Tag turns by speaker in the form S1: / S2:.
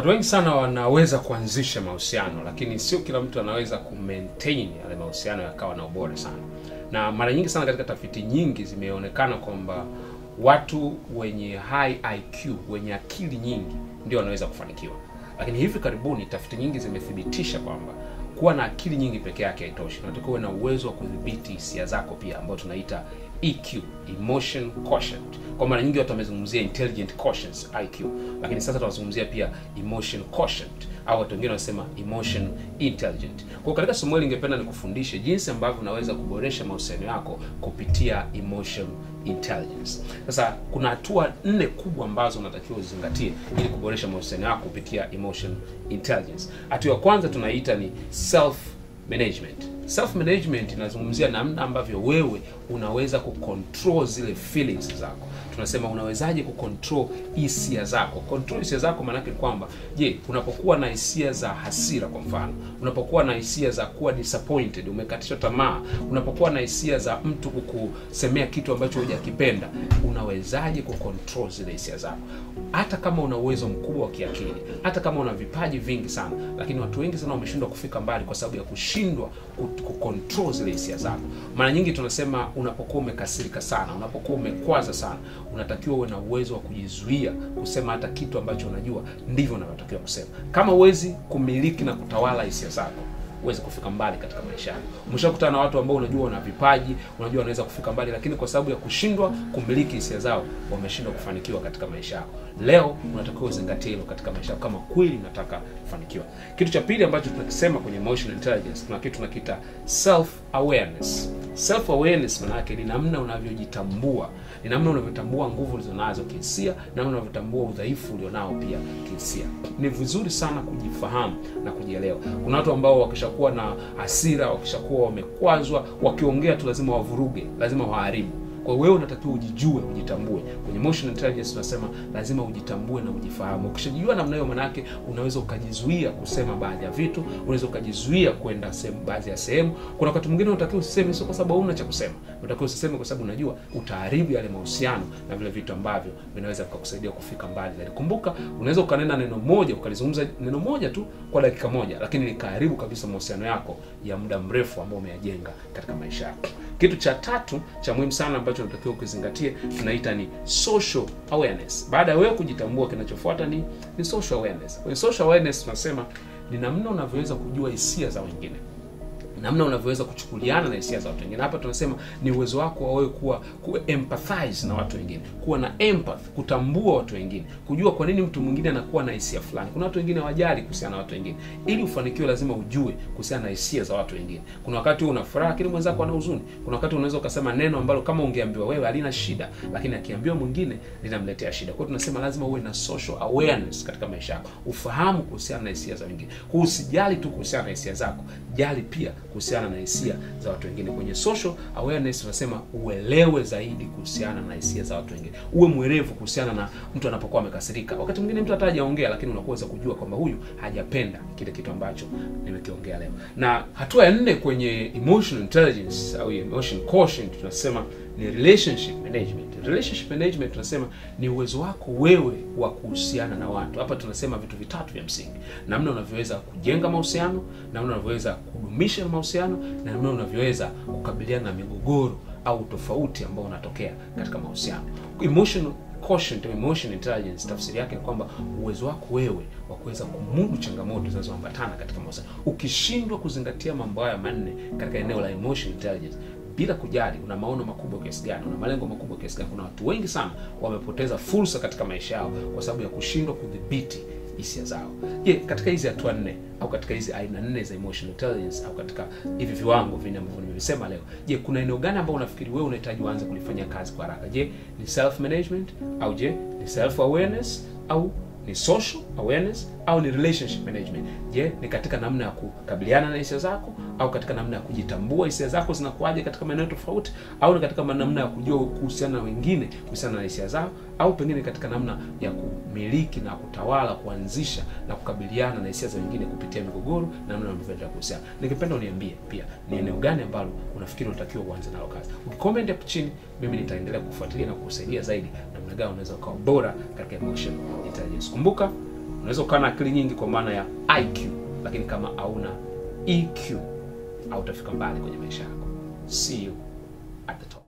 S1: watu wengi sana wanaweza kuanzisha mahusiano lakini sio kila mtu anaweza kumaintain yale mahusiano yakawa na ubora sana na mara nyingi sana katika tafiti nyingi zimeonekana kwamba watu wenye high iq wenye akili nyingi ndio wanaweza kufanikiwa lakini hivi karibuni tafiti nyingi zimethibitisha kwamba kuwa na akili nyingi peke yake haitoshi unatakiwa uwe na uwezo wa kudhibiti hisia zako pia ambayo tunaita EQ, emotion quotient. Kwa mara nyingi watu wamezungumzia intelligent quotient IQ, lakini sasa tunazungumzia pia emotion quotient au watu wengine wanasema emotion intelligent. Kwa hiyo katika somo hili ningependa nikufundishe jinsi ambavyo unaweza kuboresha mahusiano yako kupitia emotion intelligence. Sasa kuna hatua nne kubwa ambazo unatakiwa uzingatie ili kuboresha mahusiano yako kupitia emotion intelligence. Hatua ya kwanza tunaita ni self management. Self management inazungumzia namna ambavyo wewe unaweza kucontrol zile feelings zako. Tunasema unawezaje kucontrol hisia zako. Control hisia zako maanake ni kwamba, je, unapokuwa na hisia za hasira kwa mfano, unapokuwa na hisia za kuwa disappointed, umekatishwa tamaa, unapokuwa na hisia za mtu kukusemea kitu ambacho hujakipenda, unawezaje kucontrol zile hisia zako? Hata kama una uwezo mkubwa wa kiakili, hata kama una vipaji vingi sana, lakini watu wengi sana wameshindwa kufika mbali kwa sababu ya kushindwa ku- kucontrol zile hisia zako. Mara nyingi tunasema unapokuwa umekasirika sana, unapokuwa umekwaza sana, unatakiwa uwe na uwezo wa kujizuia kusema hata kitu ambacho unajua ndivyo unavyotakiwa kusema. Kama huwezi kumiliki na kutawala hisia zako huwezi kufika mbali katika maisha yako. Umeshakutana na watu ambao unajua wana vipaji, unajua wanaweza kufika mbali, lakini kwa sababu ya kushindwa kumiliki hisia zao wameshindwa kufanikiwa katika maisha yako. Leo unatakiwa uzingatie hilo katika maisha yako kama kweli unataka kufanikiwa. Kitu cha pili ambacho tunakisema kwenye emotional intelligence, kuna kitu tunakiita self awareness. Self awareness maana yake ni namna unavyojitambua, ni namna unavyotambua nguvu ulizonazo kihisia, namna unavyotambua udhaifu ulionao pia kihisia. Ni vizuri sana kujifahamu na kujielewa. Kuna watu ambao wakishakuwa na hasira, wakishakuwa wamekwazwa, wakiongea tu lazima wavuruge, lazima waharibu. Kwa hiyo wewe unatakiwa ujijue, ujitambue. Kwenye emotional intelligence tunasema lazima ujitambue na ujifahamu. Ukishajijua namna hiyo, manake unaweza ukajizuia kusema baadhi ya vitu, unaweza ukajizuia kwenda sehemu, baadhi ya sehemu. Kuna wakati mwingine unatakiwa usiseme, sio kwa sababu hauna cha kusema, unatakiwa usiseme kwa sababu unajua utaharibu yale mahusiano na vile vitu ambavyo vinaweza vikakusaidia kufika mbali zaidi. Kumbuka, unaweza ukanena neno moja, ukalizungumza neno moja tu kwa dakika moja, lakini likaharibu kabisa mahusiano yako ya muda mrefu ambao umeyajenga katika maisha yako. Kitu cha tatu cha muhimu sana ambacho unatakiwa ukizingatie tunaita ni social awareness. Baada ya wewe kujitambua, kinachofuata ni, ni social awareness. Kwenye social awareness tunasema ni namna unavyoweza kujua hisia za wengine namna unavyoweza kuchukuliana na hisia za watu wengine. Hapa tunasema ni uwezo wako wa wewe kuwa ku empathize na watu wengine, kuwa na empathy, kutambua watu wengine, kujua kwa nini mtu mwingine anakuwa na hisia fulani. Kuna watu wengine hawajali kuhusiana na watu wengine. Ili ufanikiwe, lazima ujue kuhusiana na hisia za watu wengine. Kuna wakati wewe una furaha, lakini mwenzako ana huzuni. Kuna wakati unaweza ukasema neno ambalo kama ungeambiwa wewe halina shida, lakini akiambiwa mwingine linamletea shida. Kwa hiyo tunasema lazima uwe na social awareness katika maisha yako, ufahamu kuhusiana na hisia za wengine. Kwa hiyo usijali tu kuhusiana na hisia zako, jali pia kuhusiana na hisia za watu wengine. Kwenye social awareness tunasema uelewe zaidi kuhusiana na hisia za watu wengine, uwe mwerevu kuhusiana na mtu anapokuwa amekasirika. Wakati mwingine mtu hata hajaongea, lakini unakuweza kujua kwamba huyu hajapenda kile kitu ambacho nimekiongea leo. Na hatua ya nne kwenye emotional intelligence au emotion quotient tunasema ni relationship management. Relationship management tunasema ni uwezo wako wewe wa kuhusiana na watu. Hapa tunasema vitu vitatu vya msingi: namna unavyoweza kujenga mahusiano, namna unavyoweza kudumisha mahusiano, na namna unavyoweza kukabiliana na migogoro au tofauti ambao unatokea katika mahusiano. Emotional quotient au emotion intelligence, tafsiri yake ni kwamba uwezo wako wewe wa kuweza kumudu changamoto zinazoambatana katika mahusiano. Ukishindwa kuzingatia mambo haya manne katika eneo la emotion intelligence bila kujali una maono makubwa kiasi gani, una malengo makubwa kiasi gani. Kuna watu wengi sana wamepoteza fursa katika maisha yao kwa sababu ya kushindwa kudhibiti hisia zao. Je, katika hizi hatua nne au katika hizi aina nne za emotional intelligence au katika hivi viwango vinne ambavyo nimevisema leo, je, kuna eneo gani ambao unafikiri wewe unahitaji uanze kulifanyia kazi kwa haraka? Je, ni self management au je ni self awareness au ni social awareness au ni relationship management? Je, ni katika namna ya kukabiliana na hisia zako au katika namna ya kujitambua hisia zako zinakuwaje katika maeneo tofauti, au ni katika namna ya kujua kuhusiana na wengine kuhusiana na hisia zao, au pengine katika namna ya kumiliki na kutawala, kuanzisha na kukabiliana na hisia za wengine kupitia migogoro na namna unavyoendelea kuhusiana. Ningependa uniambie pia ni eneo gani ambalo unafikiri unatakiwa uanze nalo kazi. Ukicomment hapo chini, mimi nitaendelea kufuatilia na kukusaidia zaidi namna gani unaweza ukawa bora katika emotion intelligence. Kumbuka unaweza ukawa na akili nyingi kwa maana ya IQ, lakini kama hauna EQ hautafika mbali kwenye maisha yako. See you at the top.